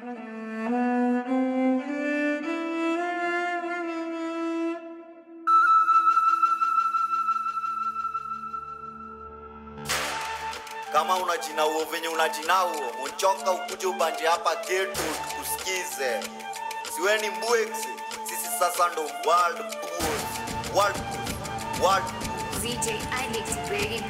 kama unajinauo venye unajinauo monchoka ukuje ubanje hapa getu tukusikize siweni mbwexi sisi sasa ndo world bulls. world bulls. world bulls. ZJ Alex, baby.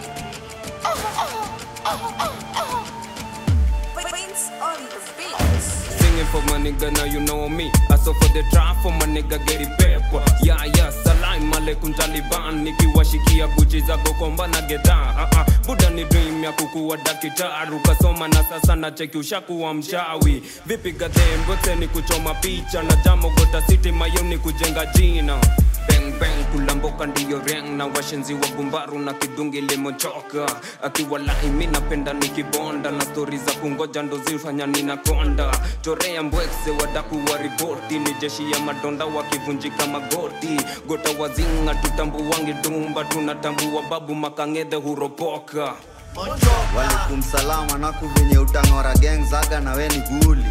Prince on the beat. Singing for my nigga, now you know me. I saw for the trap for my nigga, get it paper. Yeah, yeah, salam alaikum Taliban. Nikiwashikia guchi za gokomba na geta. Uh -uh. Buda ni dream ya kukuwa dakitaru. Kasoma na sasa na cheki ushakuwa mshawi. Vipi gadhem, bote ni kuchoma picha. Na jamo gota city mayo ni kujenga jina. Bang bang kulamboka ndiyo reng na washenzi wa gumbaru na kidungi limochoka akiwalai mi napenda nikibonda na stori za kungoja ndo zifanya ninakonda chorea mbwekse wadaku wa ripoti ni jeshi ya madonda wakivunjika magoti gota wazinga tutambuwangi dumba tunatambua babu makangedhe huropoka walikum salama naku venye utang'ora geng zaga na weni guli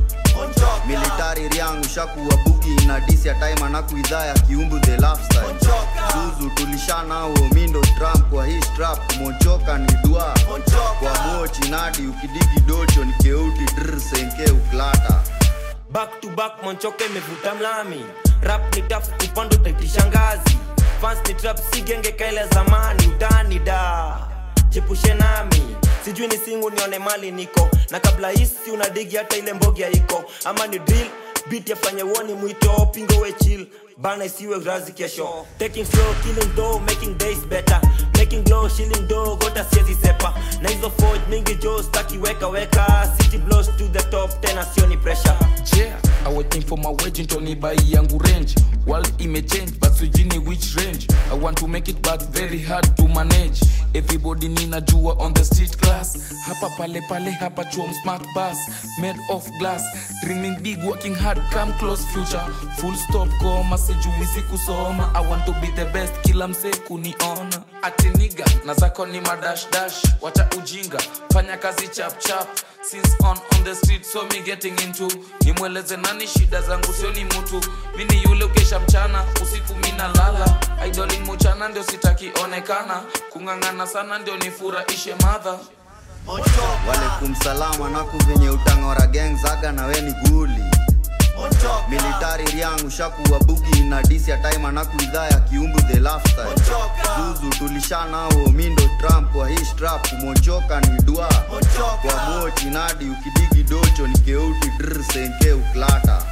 militari riangu shakuwa bugi na disi ya time anaku idhaa ya kiumbu the lifestyle zuzu tulishanao mindo trump kwa hii strap kumochoka ni dua kwa mochi nadi ukidigi docho ni keuti dr senke uklata back to back monchoke imevuta mlami rap ni taf upando taitisha ngazi fans ni trap si genge kaile zamani utani da jepushe nami sijui ni singu nione mali niko na kabla hisi unadigi hata ile mbogi iko ama ni drill beat yafanye woni mwito pingo we chill bana isiwe razi kesho taking slow killing dough making days better making glow shilling dough gota siezi sepa na hizo forge mingi jo staki weka weka city blows to the top tena sioni pressure yeah i waiting for my wage ntoni bai yangu range world imechange but sijini which range i want to make it but very hard to manage everybody ninajua on the street class hapa pale pale hapa chuom smart bus made of glass dreaming big working hard come close future full stop koma sijuisi kusoma i want to be the best kila msee kuniona atiniga na zako ni madash dash wacha ujinga fanya kazi chap chap since on on the street so me getting into nimweleze nani shida zangu sio ni mtu mi ni yule ukesha mchana usiku mina lala idolin muchana ndio sitaki onekana kung'ang'ana sana ndio nifurahishe madha walikum salama naku venye utang'ora geng zaga na weni guli militari riangu shakuwa bugi na disi ya time anaku idhaa ya kiumbu the lifestyle zuzu tulishanao mindo trump kwa hii strap kumochoka ni dua kwa mochi nadi ukidigi docho ni keuti dr senke uklata